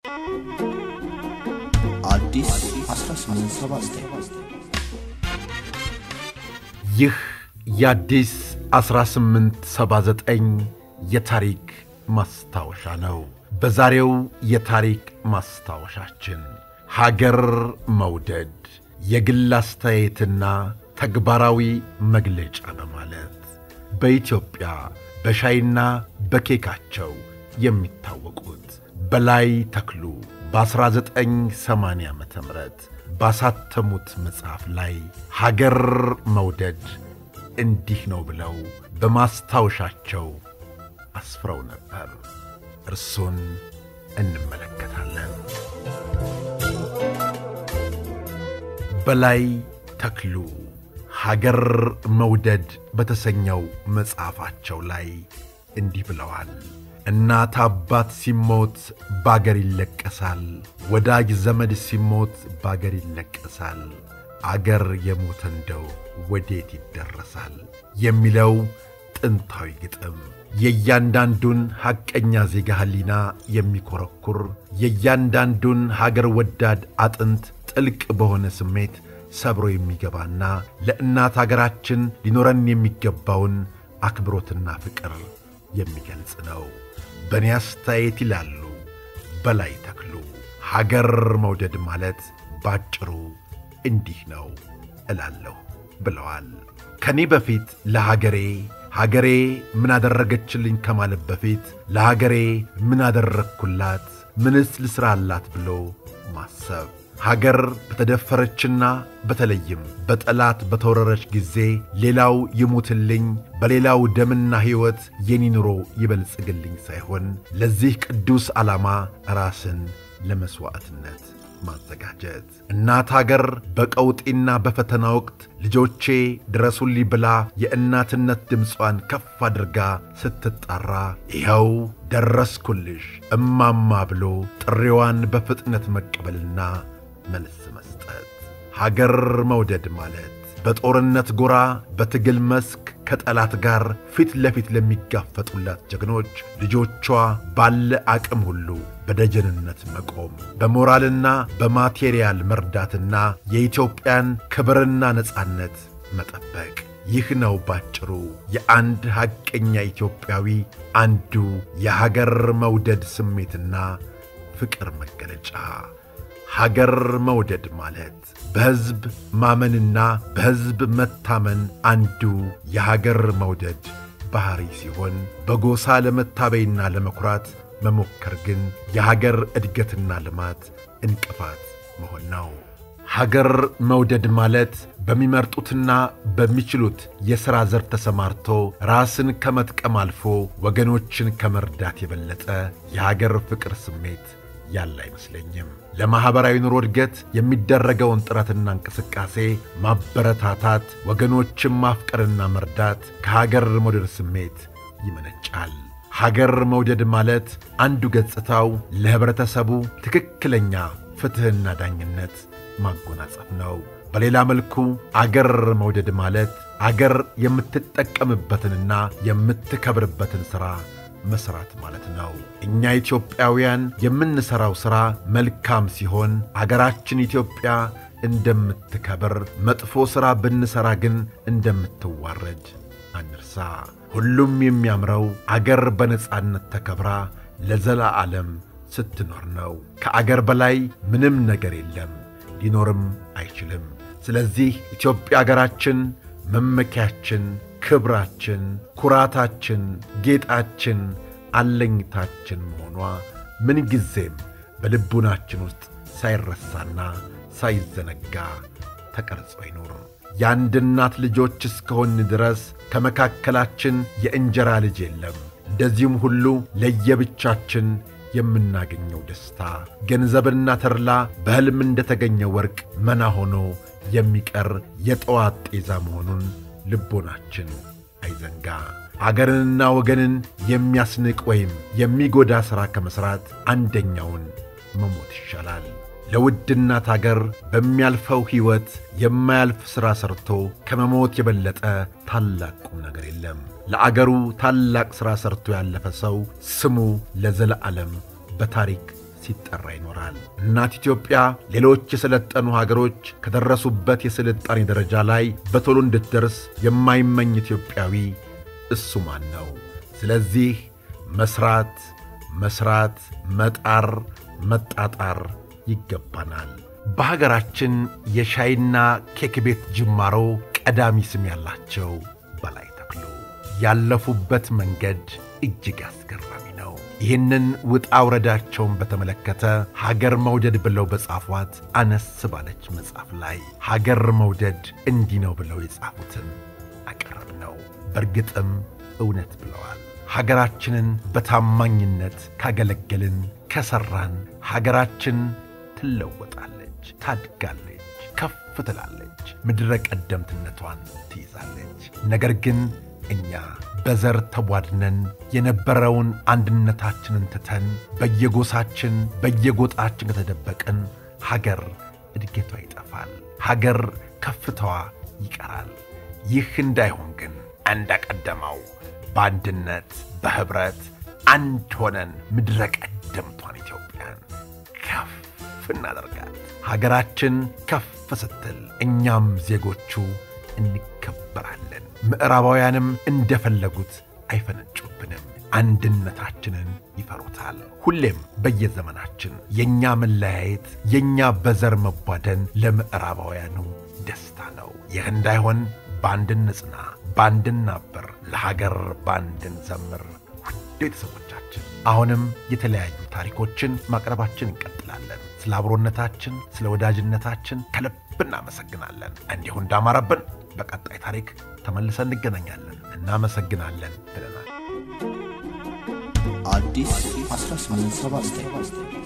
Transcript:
አዲስ 1879 ይህ የአዲስ 1879 የታሪክ ማስታወሻ ነው። በዛሬው የታሪክ ማስታወሻችን ሀገር መውደድ የግል አስተያየትና ተግባራዊ መግለጫ በማለት በኢትዮጵያ በሻይና በኬካቸው የሚታወቁት በላይ ተክሉ በ1980 ዓ ም ባሳተሙት መጽሐፍ ላይ ሀገር መውደድ እንዲህ ነው ብለው በማስታወሻቸው አስፍረው ነበር። እርሱን እንመለከታለን። በላይ ተክሉ ሀገር መውደድ በተሰኘው መጽሐፋቸው ላይ እንዲህ ብለዋል። እናት አባት ሲሞት ባገር ይለቀሳል፣ ወዳጅ ዘመድ ሲሞት ባገር ይለቀሳል፣ አገር የሞተ እንደው ወዴት ይደረሳል የሚለው ጥንታዊ ግጥም የእያንዳንዱን ሐቀኛ ዜጋ ሕሊና የሚኮረኩር የእያንዳንዱን ሀገር ወዳድ አጥንት ጥልቅ በሆነ ስሜት ሰብሮ የሚገባና ለእናት አገራችን ሊኖረን የሚገባውን አክብሮትና ፍቅር የሚገልጽ ነው። በእኔ አስተያየት ይላሉ በላይ ተክሉ፣ ሀገር መውደድ ማለት ባጭሩ እንዲህ ነው እላለሁ ብለዋል። ከኔ በፊት ለሀገሬ ሀገሬ ምን አደረገችልኝ ከማለት በፊት ለሀገሬ ምን አደረግኩላት፣ ምንስ ልሥራላት ብሎ ማሰብ ሀገር በተደፈረችና በተለይም በጠላት በተወረረች ጊዜ ሌላው ይሙትልኝ፣ በሌላው ደምና ሕይወት የኔ ኑሮ ይበልጽግልኝ ሳይሆን ለዚህ ቅዱስ ዓላማ ራስን ለመሥዋዕትነት ማዘጋጀት። እናት አገር በቀውጢና በፈተና ወቅት ልጆቼ ድረሱልኝ ብላ የእናትነት ድምጿን ከፍ አድርጋ ስትጣራ ይኸው ደረስኩልሽ እማማ ብሎ ጥሪዋን በፍጥነት መቀበልና መልስ መስጠት። ሀገር መውደድ ማለት በጦርነት ጎራ በትግል መስክ ከጠላት ጋር ፊት ለፊት ለሚጋፈጡላት ጀግኖች ልጆቿ ባለ አቅም ሁሉ በደጀንነት መቆም፣ በሞራልና በማቴሪያል መርዳትና የኢትዮጵያን ክብርና ነጻነት መጠበቅ። ይህ ነው ባጭሩ የአንድ ሐቀኛ ኢትዮጵያዊ አንዱ የሀገር መውደድ ስሜትና ፍቅር መገለጫ። ሀገር መውደድ ማለት በሕዝብ ማመንና በሕዝብ መታመን አንዱ የሀገር መውደድ ባሕሪ ሲሆን በጎሳ ለመታበይና ለመኩራት መሞከር ግን የሀገር እድገትና ልማት እንቅፋት መሆን ነው። ሀገር መውደድ ማለት በሚመርጡትና በሚችሉት የሥራ ዘርፍ ተሰማርቶ ራስን ከመጥቀም አልፎ ወገኖችን ከመርዳት የበለጠ የሀገር ፍቅር ስሜት ያለ አይመስለኝም። ለማኅበራዊ ኑሮ እድገት የሚደረገውን ጥረትና እንቅስቃሴ ማበረታታት፣ ወገኖችን ማፍቀርና መርዳት ከሀገር መውደድ ስሜት ይመነጫል። ሀገር መውደድ ማለት አንዱ ገጽታው ለኅብረተሰቡ ትክክለኛ ፍትሕና ዳኝነት ማጎናጸፍ ነው። በሌላ መልኩ አገር መውደድ ማለት አገር የምትጠቀምበትንና የምትከብርበትን ሥራ መሥራት ማለት ነው። እኛ ኢትዮጵያውያን የምንሠራው ሥራ መልካም ሲሆን አገራችን ኢትዮጵያ እንደምትከብር፣ መጥፎ ሥራ ብንሠራ ግን እንደምትዋረድ አንርሳ። ሁሉም የሚያምረው አገር በነጻነት ተከብራ ለዘላዓለም ስትኖር ነው። ከአገር በላይ ምንም ነገር የለም፣ ሊኖርም አይችልም። ስለዚህ ኢትዮጵያ አገራችን መመኪያችን፣ ክብራችን፣ ኩራታችን፣ ጌጣችን፣ አለኝታችን መሆኗ ምንጊዜም በልቡናችን ውስጥ ሳይረሳና ሳይዘነጋ ተቀርጾ ይኑር። የአንድ እናት ልጆች እስከሆን ድረስ ከመካከላችን የእንጀራ ልጅ የለም። እንደዚሁም ሁሉ ለየብቻችን የምናገኘው ደስታ ገንዘብና ተድላ በሕልም እንደተገኘ ወርቅ መና ሆኖ የሚቀር የጠዋት ጤዛ መሆኑን ልቦናችን አይዘንጋ። አገርንና ወገንን የሚያስንቅ ወይም የሚጎዳ ሥራ ከመሥራት አንደኛውን መሞት ይሻላል። ለውድ እናት አገር በሚያልፈው ሕይወት የማያልፍ ሥራ ሠርቶ ከመሞት የበለጠ ታላቅ ቁም ነገር የለም። ለአገሩ ታላቅ ሥራ ሠርቶ ያለፈ ሰው ስሙ ለዘለዓለም በታሪክ ሲጠራ ይኖራል። እናት ኢትዮጵያ ሌሎች የሰለጠኑ ሀገሮች ከደረሱበት የስልጣኔ ደረጃ ላይ በቶሎ እንድትደርስ የማይመኝ ኢትዮጵያዊ እሱ ማን ነው? ስለዚህ መስራት፣ መስራት፣ መጣር፣ መጣጣር ይገባናል። በሀገራችን የሻይና ኬክ ቤት ጅማሮ ቀዳሚ ስም ያላቸው በላይ ተክሉ ያለፉበት መንገድ እጅግ አስገራሚ ነው። ይህንን ውጣ ውረዳቸውን በተመለከተ ሀገር መውደድ ብለው በጻፏት አነስ ባለች መጽሐፍ ላይ ሀገር መውደድ እንዲህ ነው ብለው የጻፉትን አቀረብ ነው። በእርግጥም እውነት ብለዋል። ሀገራችንን በታማኝነት ካገለገልን፣ ከሠራን ሀገራችን ትለወጣለች፣ ታድጋለች፣ ከፍ ትላለች፣ ምድረ ቀደምትነቷን ትይዛለች። ነገር ግን እኛ በዘር ተቧድነን የነበረውን አንድነታችንን ትተን በየጎሳችን በየጎጣችን ከተደበቅን ሀገር እድገቷ ይጠፋል፣ ሀገር ከፍታዋ ይቀራል። ይህ እንዳይሆን ግን እንደቀደመው በአንድነት በኅብረት አንድ ሆነን ምድረ ቀደምቷን ኢትዮጵያን ከፍ እናደርጋት። ሀገራችን ከፍ ስትል እኛም ዜጎቹ እንከበራለን። ምዕራባውያንም እንደፈለጉት አይፈነጩብንም። አንድነታችንን ይፈሩታል። ሁሌም በየዘመናችን የእኛ መለያየት፣ የእኛ በዘር መቧደን ለምዕራባውያኑ ደስታ ነው። ይህ እንዳይሆን በአንድ እንጽና፣ በአንድ እናበር፣ ለሀገር በአንድ እንዘምር። ውድ ቤተሰቦቻችን አሁንም የተለያዩ ታሪኮችን ማቅረባችን እንቀጥላለን። ስለ አብሮነታችን፣ ስለ ወዳጅነታችን ከልብ እናመሰግናለን። እንዲሁ እንዳማረብን በቀጣይ ታሪክ ተመልሰን እንገናኛለን። እናመሰግናለን ብለናል። አዲስ 1879